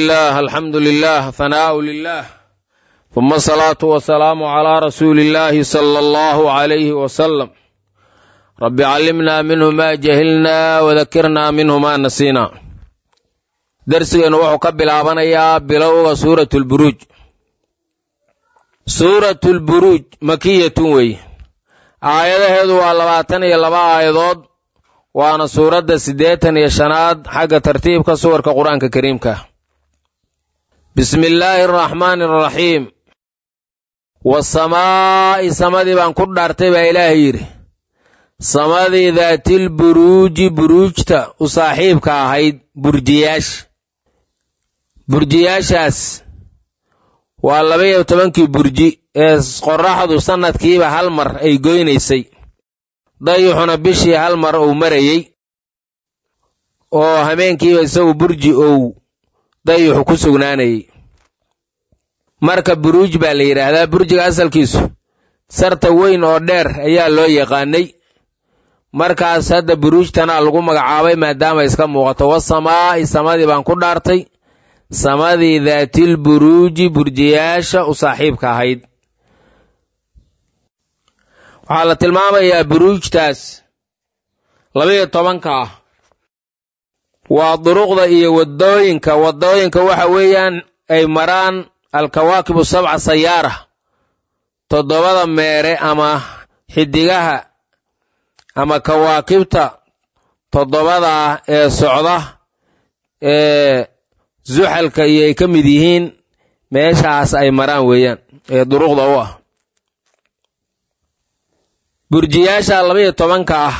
الله الحمد لله ثناء لله ثم الصلاة والسلام على رسول الله صلى الله عليه وسلم رب علمنا منه ما جهلنا وذكرنا منه ما نسينا درسgeenu wuxuu ka bilaabanayaa bilowga suurat lburuuj suurat lburuuj makiyatun weeye aayadaheedu waa labaatan iyo laba aayadood waana suuradda siddeetan iyo shanaad xagga tartiibka suwarka qur-aanka kariimka bismi illaahi araxmaani araxiim wasamaa'i samadii baan ku dhaartay baa ilaahay yidhi samadii daatilburuuji buruujta u saaxiibka ahayd burjiyaasha burjiyaashaas waa laba-iyo tobankii burji ee qorraxdu sannadkiiba hal mar ay goynaysay dayuxuna bishii hal mar uu marayey oo hameenkiiba isagu burji ou dayuxu ku sugnaanayey marka buruuj baa la yidhaahdaa burjiga asalkiisu sarta weyn oo dheer ayaa loo yaqaanay markaas hadda buruujtanaa lagu magacaabay maadaama iska muuqato wasamaa'i samadii baan ku dhaartay samadii daatil buruuji burjiyaasha u saaxiibka ahayd waxaa la tilmaamayaa buruujtaas labaiyo tobanka ah waa duruqda iyo waddooyinka waddooyinka waxa weeyaan ay maraan alkawaakibu sabca sayaara toddobada meere ama xidigaha ama kawaakibta toddobada ah ee socda ee zuxalka iyo ay ka mid yihiin meeshaas ay maraan weeyaan ee duruqda u ah burjiyaasha labaiyo tobanka ah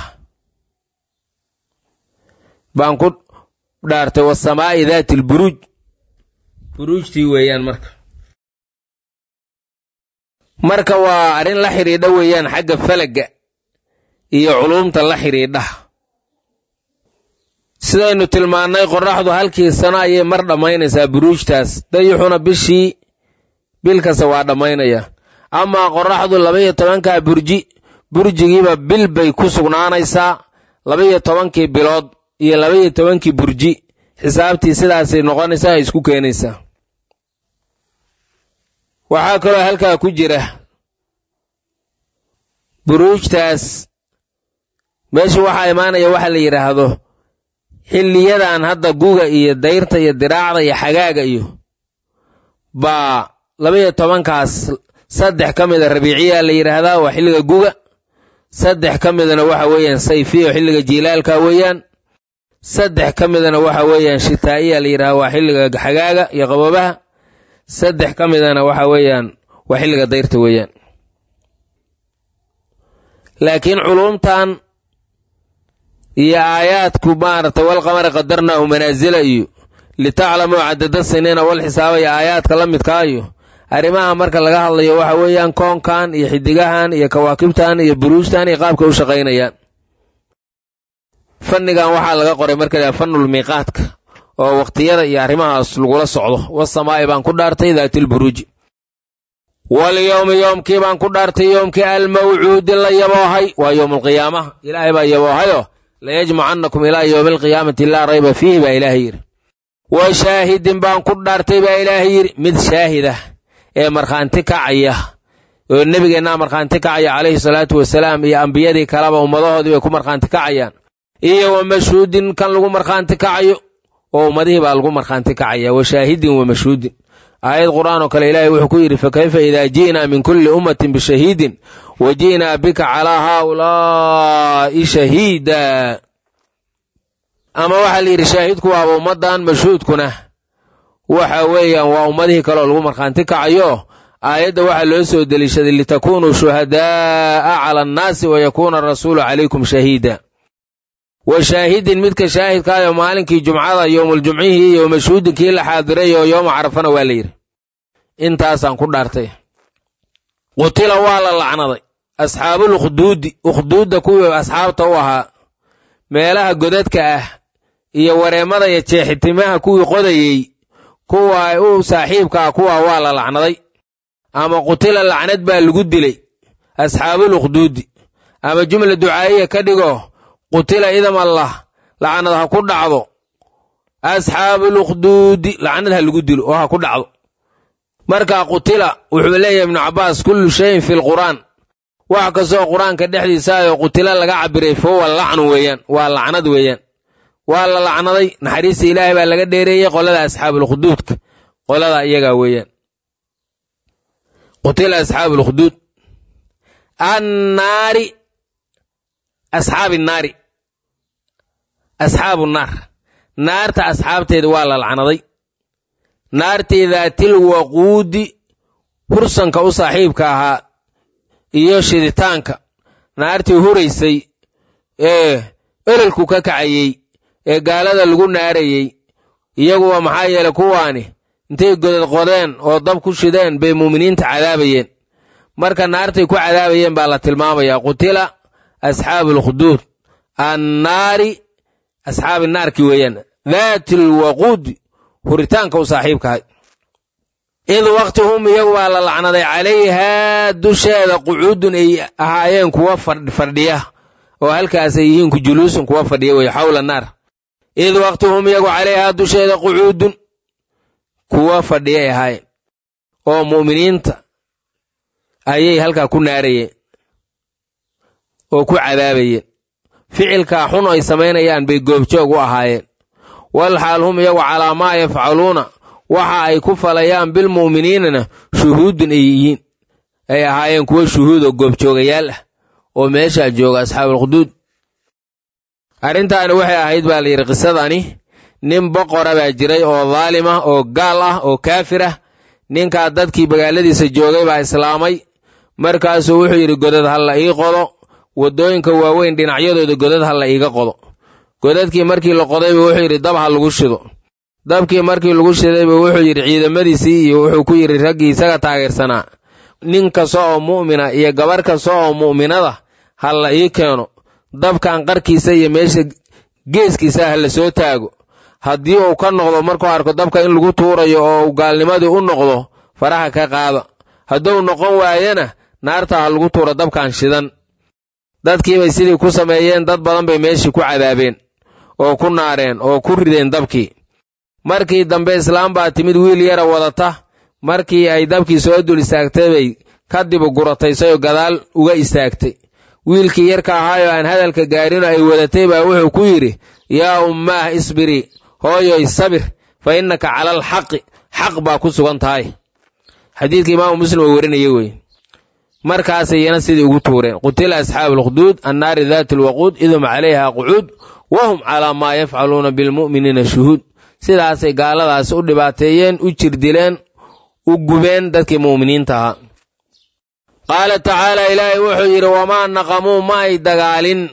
baan ku dhaartay wasamaa'i daati lburuuj buruujtii weeyaan marka marka waa arrin la xidhiidha weeyaan xagga falagga iyo culuumta la xidhiidha sidaynu tilmaannay qorraxdu halkii sano ayay mar dhammaynaysaa buruujtaas dayuxuna bishii bil kasta waa dhammaynaya amaa qorraxdu labaiyo tobankaa burji burjigiiba bil bay ku sugnaanaysaa labaiyo tobankii bilood iyo labaiyo tobankii burji xisaabtii sidaasay noqonaysaa ay isku keenaysaa waxaa kaloo halkaa ku jira buruujtaas meesha waxaa imaanaya waxa la yidhaahdo xilliyadan hadda guga iyo dayrta iyo diraacda iyo xagaaga iyo baa labaiyo tobankaas saddex ka mida rabiiciyaa la yidhaahdaa waa xilliga guga saddex ka midana waxa weeyaan sayfiya oo xilliga jiilaalka weeyaan saddex ka midana waxa weeyaan shitaa'iya la yidhahda waa xilliga xagaaga iyo qaboobaha saddex ka midana waxa weeyaan waa xilliga dayrta weeyaan laakiin culuumtan iyo aayaadku maaragtay walqamari qadarnaahu manaasila iyo litaclamuu cadada siniina wal xisaaba iyo aayaadka la midkaa iyo arrimaha marka laga hadlayo waxa weeyaan koonkan iyo xidigahan iyo kawaakibtan iyo buruujtan iyo qaabka u shaqaynayaan fannigan waxaa laga qoray marka la fanul miiqaadka oo waqtiyada iyo arrimahaas lagula socdo wasamaa'i baan ku dhaartay daatilburuuji walyowmi yoomkii baan ku dhaartay yoomkii almawcuudi la yaboohay waa yowmulqiyaamaha ilaahay baa yaboohayoo layajmacannakum ilaa yowmi alqiyaamati laa rayba fiihi baa ilaahay yidhi wa shaahidin baan ku dhaartay baa ilaahay yidhi mid shaahidah ee markhaanti kacaya oo nebigeennaa markhaanti kacaya calayhi salaatu wasalaam iyo ambiyadii kaleba ummadahoodii bay ku markhaanti kacayaan iyo wa mashhuudin kan lagu markhaanti kacayo oo ummadihii baa lagu markhaanti kacaya wa shaahidin wa mashhuudin aayad qur'aan oo kale ilaahay wuxuu ku yidhi fakayfa idaa ji'naa min kulli ummatin bishahiidin wa ji'naa bika calaa haaulaa'i shahiida ama waxaa la yidhi shaahidku waaba ummaddan mashhuudkuna waxa weeyaan waa ummadihii kaleoo lagu markhaanti kacayo aayadda waxaa loo soo deliishaday litakuunuu shuhadaa'a cala annaasi wa yakuuna arasuulu calaykum shahiida wa shaahidin midka shaahidkaayo maalinkii jumcada yowmuljumcihii iyo mashhuudinkii la xaadiray oo yooma carafana waa la yidhi intaasaan ku dhaartay qutila waa la lacnaday asxaabul ukhduudi ukhduudda kuwii asxaabta u ahaa meelaha godadka ah iyo wareemada iyo jeexitimaha kuwii qodayey kuwa u saaxiibka ah kuwa waa la lacnaday ama qutila lacnad baa lagu dilay asxaabul ukhduudi ama jumla ducaa'iya ka dhigo qutila idam allah lacnad ha ku dhacdo asxaabu lukhduudi lacnad ha lagu dilo oo ha ku dhacdo marka qutila wuxuu leeyahay ibnu cabbaas kullu shayin fi lqur'aan wax kastoo qur-aanka dhexdiisaayo qutila laga cabiray fahuwa lacnu weeyaan waa lacnad weeyaan waa la lacnaday naxariista ilaahay baa laga dheereeyey qolada asxaabulkhuduudka qolada iyagaa weeyaan qutila asxaabu lkhduud annaari asxaabi naari asxaabu naar naarta asxaabteeda waa la lacnaday naartii daatil waquudi hursanka u saaxiibka ahaa iyo shiditaanka naartii huraysay ee ololku ka kacayey ee gaalada lagu naarayey iyaguwa maxaa yeelay kuwaani intay godad qodeen oo dab ku shideen bay muuminiinta cadaabayeen marka naartay ku cadaabayeen baa la tilmaamayaa qutila asxaabuulkhuduud annaari asxaabi naarki weeyaan daati lwaquudi huritaanka u saaxiibkahay id waqti hum iyagu baa la lacnaday calayhaa dusheeda qucuudun ay ahaayeen kuwa fadhiya oo halkaas ay yihiin ku juluusun kuwa fadhiya wey xawla naar id waqti hum iyagu calayhaa dusheeda qucuudun kuwa fadhiya ay ahaayeen oo mu'miniinta ayay halkaa ku naarayeen oo ku cadaabayeen ficilkaa xun ay samaynayaan bay goobjoog u ahaayeen wal xaal hum iyagu calaa maa yafcaluuna waxa ay ku falayaan bilmu'miniinana shuhuudun ay yihiin ay ahaayeen kuwo shuhuud oo goobjoogayaal ah oo meeshaa jooga asxaabulkhuduud arrintaani waxay ahayd baa layidhi qisadani nin boqora baa jiray oo daalim ah oo gaal ah oo kaafir ah ninkaa dadkii magaaladiisa joogay baa islaamay markaasuu wuxuu yidhi godad ha la ii qodo waddooyinka waaweyn dhinacyadooda godad ha la iiga qodo godadkii markii la qodayba wuxuu yidhi dab ha lagu shido dabkii markii lagu shidayba wuxuu yidhi ciidamadiisii iyo wuxuu ku yidhi raggii isaga taageersanaa nin kasta oo mu'mina iyo gabar kasta oo mu'minada ha la ii keeno dabkan qarkiisa iyo meesha geeskiisa ha la soo taago haddii uu ka noqdo markuu arko dabka in lagu tuurayo oo uu gaalnimadii u noqdo faraha ka qaada hadduu noqon waayana naarta ha lagu tuuro dabkan shidan dadkiibay sidii ku sameeyeen dad badan bay meeshii ku cadaabeen oo ku naareen oo ku rideen dabkii markii dambe islaam baa timid wiil yara wadata markii ay dabkii soo dul istaagtay bay kadib gurataysay oo gadaal uga istaagtay wiilkii yarka ahaayoo aan hadalka gaarino ay wadatay baa wuxuu ku yidhi yaa ummaah isbirii hooyoy sabir fa innaka cala alxaqi xaq baa ku sugan tahay xadiidka imaamu muslim oo warinaya wey markaasay iyana sidii ugu tuureen qutila asxaabu alkhuduud annaari daati alwaquud idum calayha qucuud wahum calaa maa yafcaluuna bilmu'miniina shuhuud sidaasay gaaladaas u dhibaateeyeen u jirdileen u gubeen dadkii mu'miniinta ahaa qaala tacaala ilaahay wuxuu yidhi wamaa naqamuu ma ay dagaalin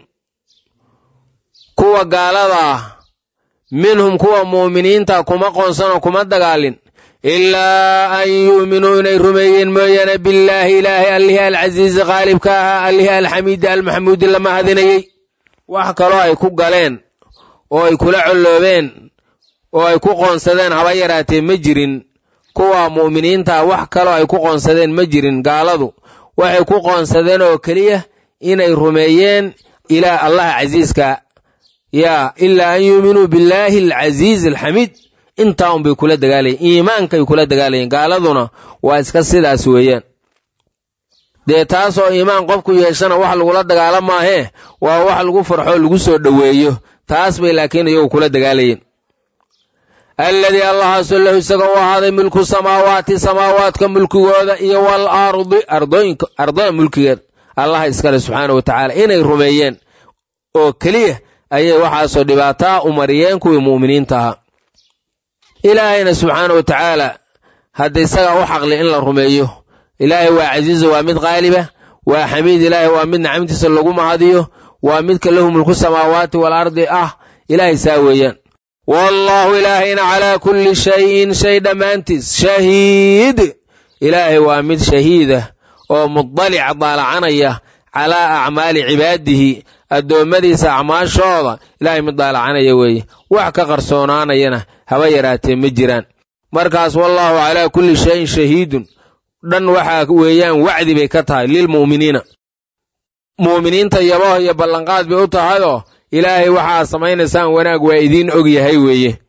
kuwa gaalada ah minhum kuwa mu'miniinta kuma qoonsanoo kuma dagaalin ilaa an yu'minuu inay rumeeyeen mooyaane billaahi ilaahay allihii alcasiizi qaalibka ahaa allihii alxamiidi almaxmuudi la mahadinayey wax kaloo ay ku galeen oo ay kula colloobeen oo ay ku qoonsadeen haba yaraatee ma jirin kuwa mu'miniinta wax kaloo ay ku qoonsadeen ma jirin gaaladu waxay ku qoonsadeen oo keliya inay rumeeyeen ilaa allaha casiiska yaa ilaa an yuuminuu billaahi alcasiizi alxamiid intaa unbay kula dagaalayeen iimaankay kula dagaalayeen gaaladuna waa iska sidaas weeyaan dee taasoo iimaan qofku yeeshana wax lagula dagaala maahee waa wax lagu farxo lagu soo dhoweeyo taas bay laakiin iyagu kula dagaalayeen alladii allahaasoo lahu isaga u ahaaday mulku samaawaati samaawaadka mulkigooda iyo wal ardi ardooyinka ardada mulkigeeda allaha iskale subxaana wa tacaala inay rumeeyeen oo keliya ayay waxaasoo dhibaataa u mariyeen kuwii mu'miniinta ahaa ilaahayna subxaana wa tacaala hadda isagaa u xaqli in la rumeeyo ilaahay waa casiiza waa mid qaaliba waa xamiid ilaahay waa mid nacamtiisa lagu mahadiyo waa midka lahu mulku samaawaati wal ardi ah ilaahay saa weeyaan wallaahu ilaahayna calaa kulli shayin shay dhammaantiis shahiid ilaahay waa mid shahiidah oo mudalica daalacanaya calaa acmaali cibaadihi addoommadiisa acmaashooda ilaahay mid daalacanaya weeye wax ka qarsoonaanayana haba yaraatee ma jiraan markaas wallaahu calaa kulli shayin shahiidun dhan waxaa weeyaan wacdi bay ka tahay lilmu'miniina mu'miniinta yabaho iyo ballanqaad bay u tahayoo ilaahay waxaa samaynaysaan wanaag waa idiin og yahay weeye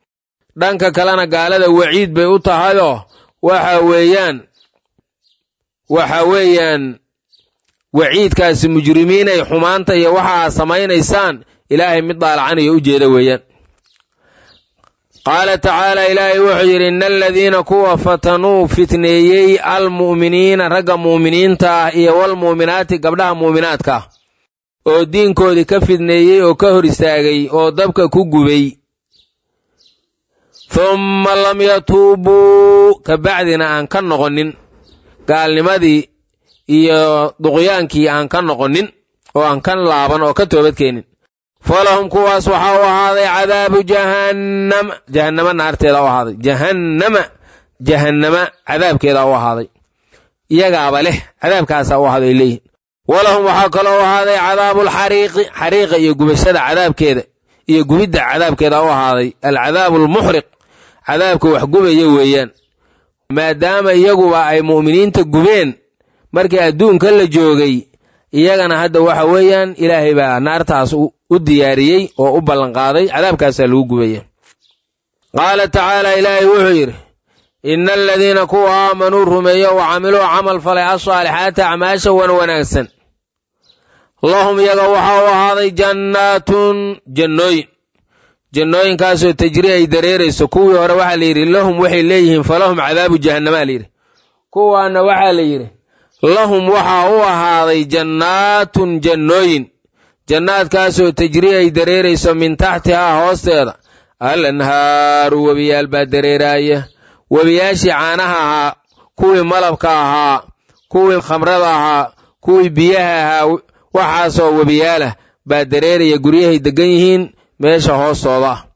dhanka kalena gaalada waciid bay u tahayoo waxa weeyaan waxa weeyaan waciidkaasi mujrimiinay xumaanta iyo waxa aad samaynaysaan ilaahay mid daalacanayo u jeeda weeyaan qaala tacaala ilaahay wuxuu yidhi ina aladiina kuwa fatanuu fitneeyey almu'miniina ragga mu'miniinta ah iyo walmu'minaati gabdhaha mu'minaadka ah oo diinkoodii ka fidneeyey oo ka hor istaagay oo dabka ku gubay humma lam yatuubuu ka bacdina aan ka noqonin gaalnimadii iyo duqyaankii aan ka noqonin oo aan ka laaban oo ka toobadkeenin falahum kuwaas waxaa u ahaaday cadaabu jahannama jahannama naarteeda u ahaaday jahannama jahannama cadaabkeeda u ahaaday iyagaaba leh cadaabkaasaa u ahaaday leeyihin walahum waxaa kaloo u ahaaday cadaabulxariiqi xariiqa iyo gubashada cadaabkeeda iyo gubidda cadaabkeeda u ahaaday alcadaabu almuxriq cadaabka wax gubaya weeyaan maadaama iyaguba ay mu'miniinta gubeen markii adduunka la joogay iyagana hadda waxa weeyaan ilaahay baa naartaas u diyaariyey oo u ballanqaaday cadaabkaasaa lagu gubaya qaala tacaala ilaahay wuxuu yidhi ina aladiina kuwa aamanuu rumeeyo wa camiluu camal falay asaalixaati acmaasha wan wanaagsan lahum iyaga waxaa u ahaaday jannaatun jannooyin jannooyinkaasoo tajri ay dareerayso kuwii hore waxaa la yidhi lahum waxay leeyihiin falahum cadaabu jahannamaa layidhi kuwaana waxaa la yidhi lahum waxaa u ahaaday jannaatun jannooyin jannaadkaasoo tajri ay dareerayso min taxtihaa hoosteeda al anhaaru webiyaal baa dareeraaya webiyaashii caanaha ahaa kuwii malabka ahaa kuwii khamrada ahaa kuwii biyaha ahaa waxaasoo webiyaalah baa dareeraya guryahay deggan yihiin meesha hoostooda ah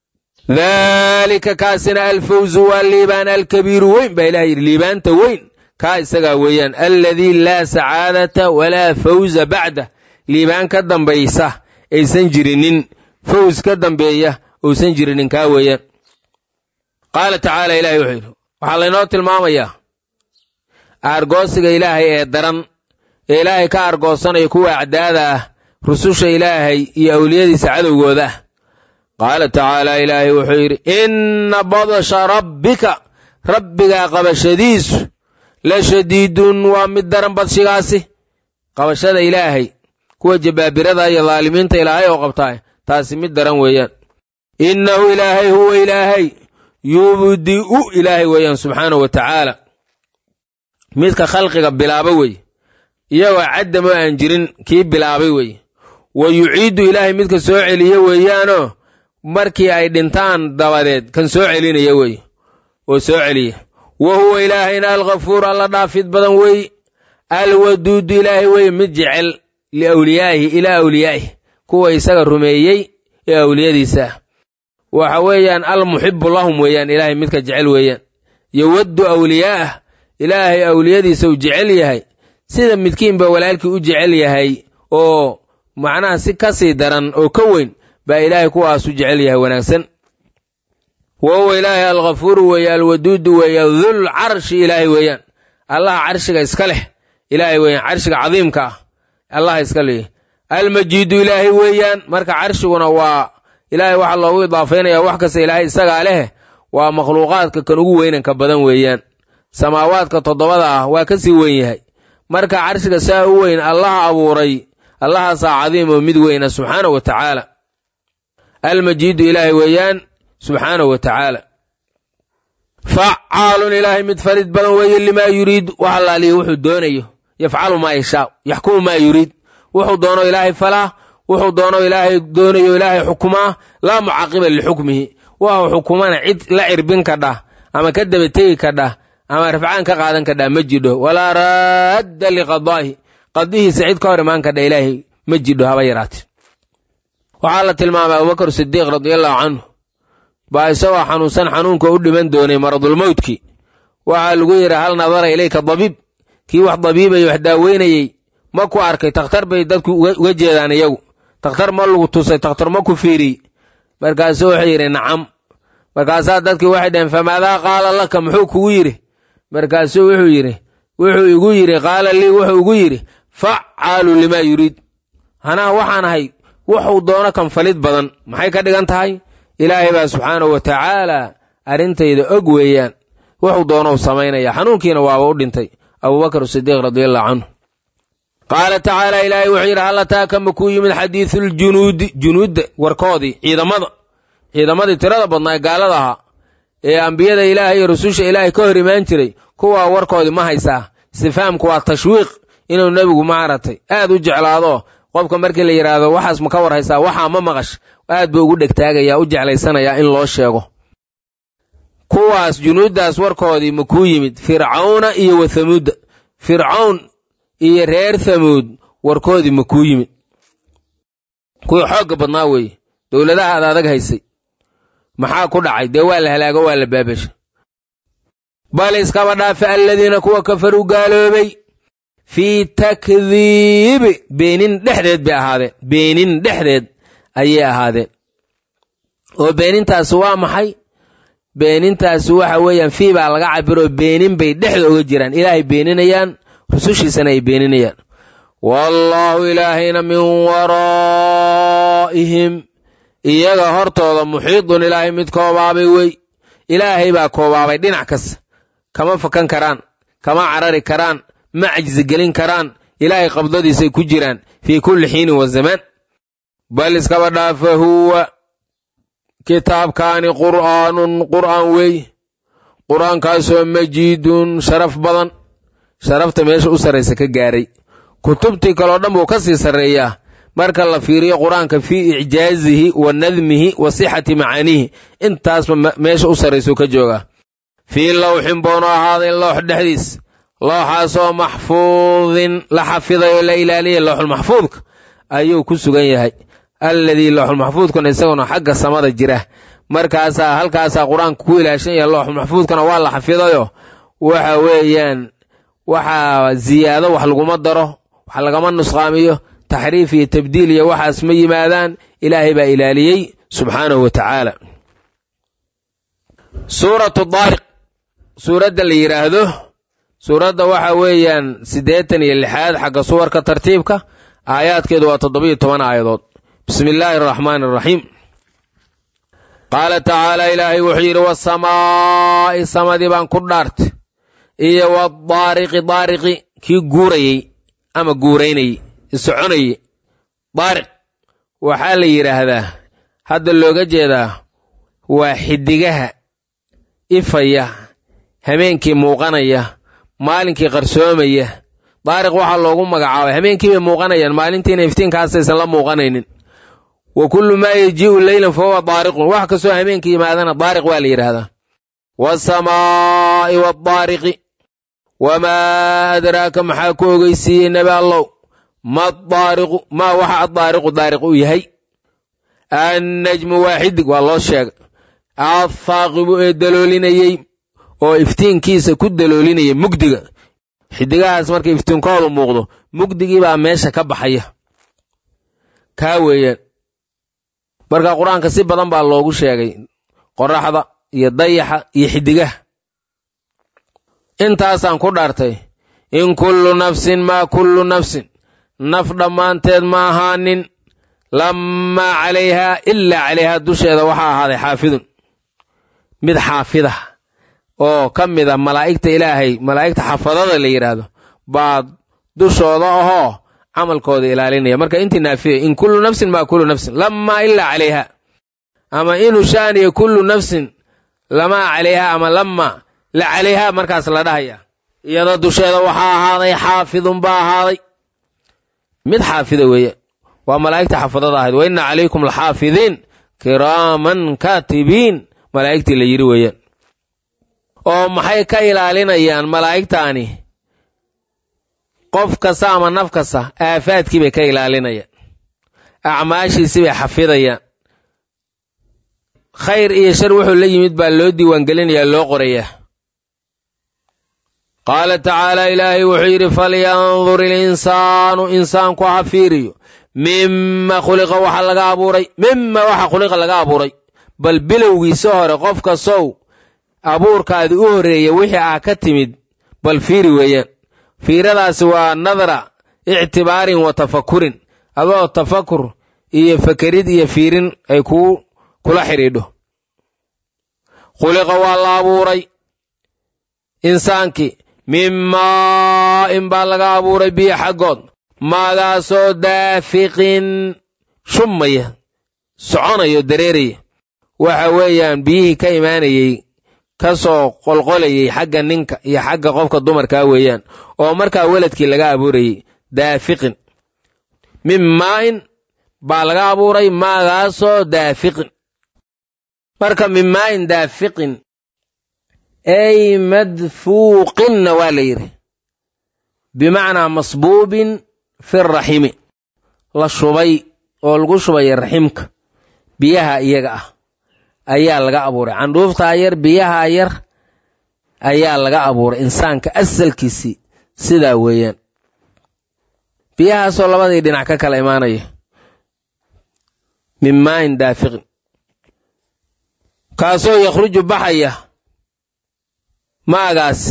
daalika kaasina alfawzu waa liibaan alkabiiru weyn baa ilaha yidhi liibaanta weyn kaa isagaa weeyaan alladii laa sacaadata walaa fawza bacdah liibaan ka dambaysa aysan jirinin faws ka dambeeya uusan jirinin kaa weeyaan qaala tacaala ilahay wuxuu yidhi waxaa laynoo tilmaamayaa aargoosiga ilaahay ee daran ee ilaahay ka aargoosanaya kuwa acdaada ah rususha ilaahay iyo awliyadiisa cadowgooda ah qaala tacaala ilaahay wuxuu yidhi inna badasha rabbika rabbigaa qabashadiisu la shadiidun waa mid daran badshigaasi qabashada ilaahay kuwa jabaabirada iyo daalimiinta ilaahay oo qabtaa taasi mid daran weeyaan innahu ilaahay huwa ilaahay yubdi'u ilaahay weeyaan subxaanahu wa tacaala midka khalqiga bilaaba weeye iyagoo caddam oo aan jirin kii bilaabay weeye wa yuciidu ilaahay midka soo celiya weeyaanoo markii ay dhintaan dabadeed kan soo celinaya weeye oo soo celiya wa huwa ilaahayna alghafuur alla dhaafid badan weeye alwaduudu ilaahay weeye mid jecel liawliyaa'ihi ilaa awliyaa'ihi kuwa isaga rumeeyey ee awliyadiisa ah waxa weeyaan almuxibu lahum weeyaan ilaahay midka jecel weeyaan yowaddu awliyaa'ah ilaahay awliyadiisa uu jecel yahay sida midkiinba walaalkii u jecel yahay oo macnaha si ka sii daran oo ka weyn baa ilaahay kuwaas u jecel yahay wanaagsan wa huwa ilaahay alghafuuru weeye alwaduudu weeye dul carshi ilaahay weeyaan allaha carshiga iska leh ilaahay weeyaan carshiga cadiimka ah allaha iska leeyahy almajiidu ilaahay weeyaan marka carshiguna waa ilaahay waxaa loogu idaafaynayaa wax kasta ilaahay isagaa leh waa makhluuqaadka kan ugu weynanka badan weeyaan samaawaadka toddobada ah waa ka sii weyn yahay marka carshiga saa u weyn allaha abuuray allahaasaa cadiim oo mid weyna subxaanahu wa tacaala almajiidu ilaahay weeyaan subxaanahu wa tacaala facaalun ilaahay mid farid badan weeye limaa yuriid wax allaaliya wuxuu doonayo yafcalu maa yashaa yaxkumu maa yuriid wuxuu doono ilaahay falaa wuxuu doono ilaahay doonayo ilaahay xukumaa laa mucaqiba lixukmihi wuxuu xukumana cid la cirbin kadhah ama ka dabategi kadhah ama rafcaan ka qaadan kadhah ma jidho walaa raadda liqadaahi qadihiisa cid ka hor imaan kadha ilaahay ma jidho haba yaraate waxaa la tilmaamay abubakar sidiiq radiallahu canhu baa isagoo xanuunsan xanuunka u dhiman doonay maradulmowdki waxaa lagu yidhi hal nadara ilayka dabiib kii wax dabiibayay wax daaweynayey ma ku arkay takhtar bay dadku uga jeedaan iyagu takhtar ma lagu tusay takhtar ma ku fiiriyey markaasuu wuxuu yidhi nacam markaasaa dadkii waxay dhaheen famaadaa qaala laka muxuu kugu yidhi markaasuu wuxuu yidhi wuxuu igu yidhi qaala lii wuxuu igu yidhi facaalu limaa yuriid hanaha waxaan ahay wuxuu doono kan falid badan maxay ka dhigan tahay ilaahay baa subxaanahu wa tacaala arrintayda og weeyaan wuxuu doonou samaynaya xanuunkiina waaba u dhintay abubakar sidiiq radiallahu canhu qaala tacaala ilaahay wuxuu yidhi hallataaka makuu yimid xadiisuljunuudi junuudda warkoodii ciidamada ciidamadii tirada badnaa ee gaalada ahaa ee ambiyada ilaahay iyo rususha ilaahay ka hor imaan jiray kuwaa warkoodii ma haysaa istifaamku waa tashwiiq inuu nebigu maaragtay aad u jeclaado qofka markii la yidhaahdo waxaas ma ka war haysaa waxaa ma maqash aad buu ugu dhegtaagayaa u jeclaysanayaa in loo sheego kuwaas junuuddaas warkoodii ma kuu yimid fircawna iyo wa thamuudda fircawn iyo reer thamuud warkoodii ma kuu yimid kuwii xoogga badnaa weeye dowladaha ad adag haysay maxaa ku dhacay dee waa la halaago waa la baabasha bal iskaba dhaafe alladiina kuwa kafaruu gaaloobay fii takdiibi beenin dhexdeed bay ahaadeen beenin dhexdeed ayay ahaadeen oo beenintaasi waa maxay beenintaasi waxa weeyaan fii baa laga cabiroo beenin bay dhexda oga jiraan ilaahay beeninayaan rusushiisana ay beeninayaan wallaahu ilaahayna min waraa'ihim iyaga hortooda muxiidun ilaahay mid koobaabay wey ilaahay baa koobaabay dhinac kasta kama fakan karaan kama carari karaan ma cajsi gelin karaan ilaahay qabdadiisay ku jiraan fii kulli xiinin wa zamaan bal iskaba dhaafa huwa kitaabkaani qur'aanun qur'aan wey qur'aankaasoo majiidun sharaf badan sharafta meesha u sarraysa ka gaaray kutubtii kaleo dhan buu ka sii sarreeyaa marka la fiiriyo qur-aanka fii icjaazihi wa nadmihi wa sixati macaaniihi intaasba meesha u sarraysuu ka joogaa fii lawxin boonu ahaaday loox dhexdiis looxaasoo maxfuudin la xafiday oo la ilaaliyay looxulmaxfuudka ayuu ku sugan yahay alladii looxulmaxfuudkuna isaguna xagga samada jira markaasaa halkaasaa qur-aanka ku ilaashan yahay looxulmaxfuudkana waa la xafidayo waxa weeyaan waxaa ziyaado wax laguma daro wax lagama nusqaamiyo taxriif iyo tabdiil iyo waxaas ma yimaadaan ilaahay baa ilaaliyey subxaanahu wa tacaala suuratu daariq suuradda la yidhaahdo suuradda waxa weeyaan siddeetan iyo lixaad xagga suwarka tartiibka aayaadkeedu waa toddobiyo toban aayadood bismi illaahi araxmaani araxiim qaala tacaala ilaahay wuxuu yidhi wasamaa'i samadii baan ku dhaartay iyo wadaariqi daariqi kii guurayey ama guuraynayey isoconayey daariq waxaa la yidhaahdaa hadda looga jeedaa waa xiddigaha ifaya habeenkii muuqanaya maalinkii qarsoomaya daariq waxaa loogu magacaabay habeenkii bay muuqanayaan maalintiina iftiinkaasaysan la muuqanaynin wa kullu maa yajii'u leylan fa huwa daariqun wax kastoo habeenkii yimaadana daariq waa la yidhaahdaa waasamaa'i waadaariqi wamaa adraaka maxaa ku ogeysiiyey nebi allow ma daariqu maa waxa addaariqu daariq u yahay annajmu waaxidig waa loo sheegay athaaqibu ee daloolinayey oo iftiinkiisa ku daloolinayay mugdiga xidigahaas marka iftiinkoodu muuqdo mugdigii baa meesha ka baxaya kaa weeyaan marka qur-aanka si badan baa loogu sheegay qoraxda iyo dayaxa iyo xidigaha intaasaan ku dhaartay in kullu nafsin maa kullu nafsin naf dhammaanteed ma ahaanin lammaa calayhaa ilaa calayhaa dusheeda waxaa ahaaday xaafidun mid xaafida oo ka mida malaa'igta ilaahay malaa'igta xafadada la yidhaahdo baa dushooda ahoo camalkooda ilaalinaya marka intii naafiya in kullu nafsin maa kullu nafsin lammaa ilaa calayha ama inu shaaniya kullu nafsin lamaa calayha ama lammaa la calayha markaas la dhahaya iyada dusheeda waxaa ahaaday xaafidun baa ahaaday mid xaafida weeye waa malaa'igta xafadada ahayd wa inna calaykum laxaafidiin kiraaman kaatibiin malaa'igtii la yidhi weeyaan oo maxay ka ilaalinayaan malaa'igtaani qof kasta ama naf kasta aafaadkii bay ka ilaalinayaan acmaashiisii bay xafidayaan khayr iyo shar wuxuu la yimid baa loo diiwaangelinayaa loo qorayaa qaala tacaala ilaahay wuxuu yidhi falyandur ilinsaanu insaanku ha fiiriyo mima khuliqa waxa laga abuuray mima waxa khuliqa laga abuuray bal bilowgiisa hore qof kastow abuurkaadi u horreeya wixii ah ka timid bal fiiri weeyaan fiiradaasi waa nadara ictibaarin wa tafakurin adoo tafakur iyo fakerid iyo fiirin ay kuu kula xidhiidho khuliqa waa la abuuray insaankii min maa'in baa laga abuuray biyo xaggood maagaasoo daafiqin shummaya soconayo dareeraya waxa weeyaan biyihii ka imaanayey ka soo qolqolayay xagga ninka iyo xagga qofka dumarkaa weeyaan oo markaa weladkii laga abuurayey daafiqin min maa'in baa laga abuuray maagaasoo daafiqin marka min maa'in daafiqin ay madfuuqinna waa la yidhi bimacnaa masbuubin fi raximi la shubay oo lagu shubaya raximka biyaha iyaga ah ayaa laga abuuray candhuuftaa yar biyaha yar ayaa laga abuuray insaanka asalkiisii sidaa weeyaan biyahaasoo labadii dhinac ka kala imaanaya min maayin daafiqin kaasoo yakhruju baxaya maagaas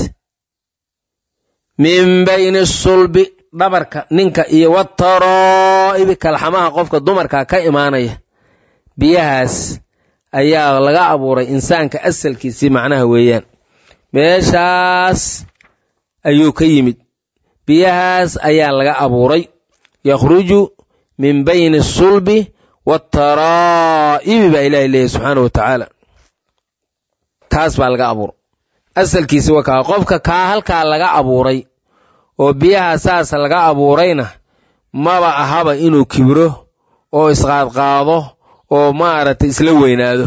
min bayni sulbi dhabarka ninka iyo wataroo'ibi kalxamaha qofka dumarka ka imaanaya biyahaas ayaa laga abuuray insaanka asalkiisii macnaha weeyaan meeshaas ayuu ka yimid biyahaas ayaa laga abuuray yakhruju min bayni sulbi waataraa'ibi baa ilahay leeyahy subxaana wa tacaala kaas baa laga abuuray asalkiisi waa kaa qofka kaa halkaa laga abuuray oo biyaha saas laga abuurayna maba ahaba inuu kibro oo isqaadqaado oo maaragtay isla weynaado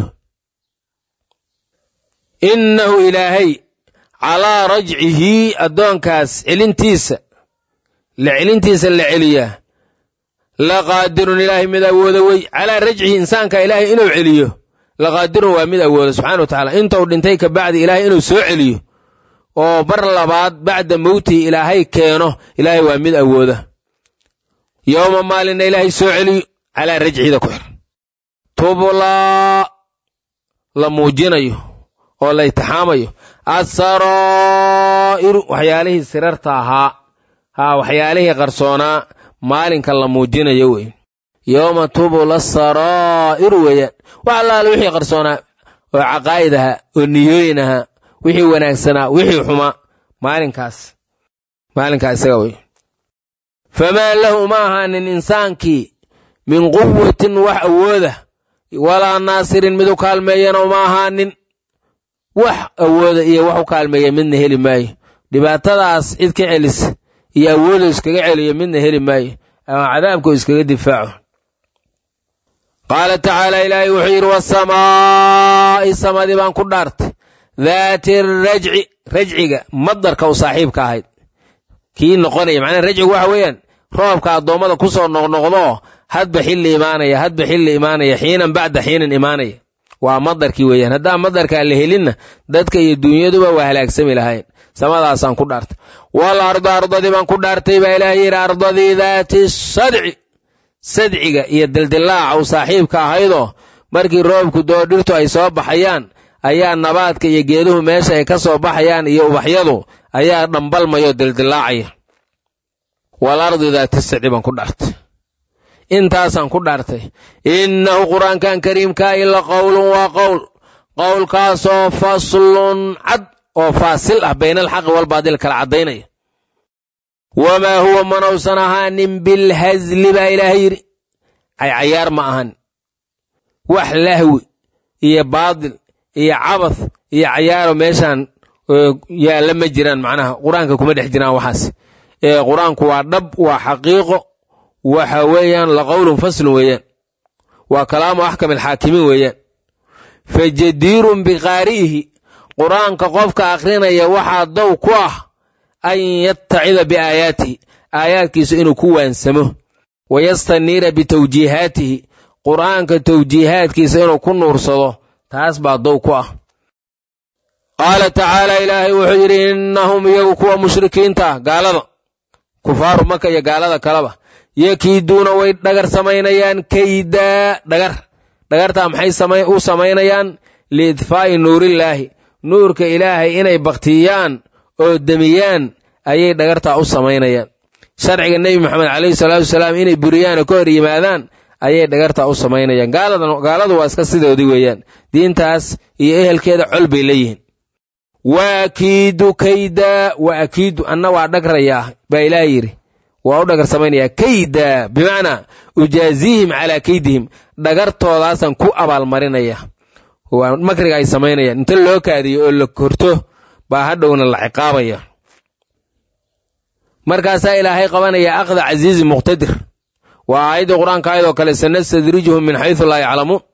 innahu ilaahay calaa rajcihi addoonkaas celintiisa la celintiisa la celiyaa laqaadirun ilaahay mid awooda wey calaa rajcihi insaanka ilaahay inuu celiyo laqaadirun waa mid awooda subxana wa tacaala intuu dhintay ka bacdi ilaahay inuu soo celiyo oo bar labaad bacda mowtihi ilaahay keeno ilaahay waa mid awooda yowma maalinna ilaahay soo celiyo calaa rajcida ku xir tublaa la muujinayo oo la itixaamayo asaraa'iru waxyaalihii sirarta ahaa haa waxyaalihii qarsoonaa maalinka la muujinayo wey yowma tubla saraa'iru weeyaan wax allaale wixii qarsoonaa oo caqaa'id ahaa oo niyooyin ahaa wixii wanaagsanaa wixii xumaa maalinkaas maalinkaa isaga wey famaa lahu ma ahaanin insaankii min quwatin wax awooda walaa naasirin mid u kaalmeeyana uma ahaanin wax awooda iyo wax u kaalmeeya midna heli maayo dhibaatadaas cid ka celisa iyo awoodu iskaga celiyo midna heli maayo ama cadaabku iskaga difaaco qaala tacaala ilaahay wuxuu yidhi wasamaa'i samadii baan ku dhaartay daati rajci rajciga madarka u saaxiibka ahayd kii noqonaya macnaha rajcigu waxa weeyaan roobka addoommada ku soo noqnoqdoo hadba xilli imaanaya hadba xilli imaanaya xiinan bacda xiinan imaanaya waa madarkii weeyaan haddaan madarkaa la helinna dadka iyo dunyaduba waa halaagsami lahayn samadaasaan ku dhaartay wal arda ardadii baan ku dhaartay baa ilaahay yidhi ardadii daati sadci sadciga iyo dildilaaca u saaxiibka ahaydoo markii roobku doo dhirtu ay soo baxayaan ayaa nabaadka iyo geeduhu meesha ay ka soo baxayaan iyo ubaxyadu ayaa dhambalmayoo dildilaacaya wal ardi daati sadci baan ku dhaartay intaasaan ku dhaartay innahu qur'aankan kariimkaa ila qowlun waa qowl qowlkaasoo faslun cad oo faasil ah bayna alxaqi walbaadil kala caddaynaya wamaa huwa manausan ahaanin bilhasli baa ilaahay yidhi caycayaar ma ahan wax lahwi iyo baadil iyo cabath iyo cayaaro meeshaan yaalla ma jiraan macnaha qur-aanka kuma dhex jiraan waxaas ee qur-aanku waa dhab waa xaqiiqo waxa weeyaan la qowlun faslun weeyaan waa kalaamu axkam alxaakimiin weeyaan fa jadiirun biqaari'ihi qur-aanka qofka akhrinaya waxaa dow ku ah an yattacida biaayaatihi aayaadkiisa inuu ku waansamo wa yastaniira bitawjiihaatihi qur'aanka tawjiihaadkiisa inuu ku nuursado taas baa dow ku ah qaala tacaala ilaahay wuxuu yidhi innahum iyagu kuwa mushrikiinta ah gaalada kufaaru maka iyo gaalada kaleba yakiiduuna way dhagar samaynayaan kaydaa dhagar dhagartaa maxay u samaynayaan liidfaa'i nuurillaahi nuurka ilaahay inay baktiyaan oo demiyaan ayay dhagartaa u samaynayaan sharciga nebi moxamed calayhi salaatu wasalaam inay buriyaan oo ka hor yimaadaan ayay dhagarta u samaynayaan gaaladu waa iska sidoodii weeyaan diintaas iyo ehelkeeda col bay leeyihiin wa akiidu kayda wa akiidu anna waa dhagrayaa baa ilaah yidhi waa u dhagar samaynayaa kayda bimacnaa ujaazihim calaa kaydihim dhagartoodaasaan ku abaalmarinaya waa makriga ay samaynayaan inta loo kaadiyo oo la korto baa hadhowna la ciqaabaya markaasaa ilaahay qabanaya aqda casiizi muqtadir waa aayaddii qur-aanka ayadoo kale sanastadrijuhum min xaysu laa yaclamuun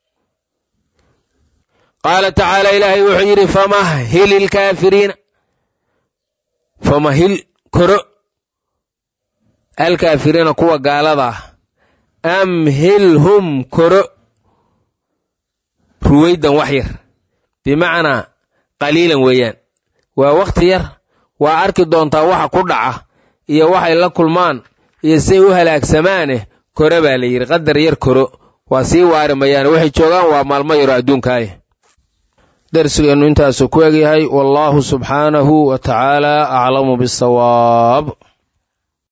qaala tacaala ilaahay wuxuu yidhi famahhil ilkaafiriina famahil koro alkaafiriina kuwa gaalada ah amhilhum koro ruwaydan wax yar bimacnaa qaliilan weeyaan waa wakhti yar waa arki doontaa waxa ku dhaca iyo waxay la kulmaan iyo say u halaagsamaane kore baa la yidhi qadar yar koro waa sii waari mayaane waxay joogaan waa maalmo yaro adduunkaaya darsigeennu intaasuu ku egyahay wallaahu subxaanahu wa tacaala aclamu bisawaab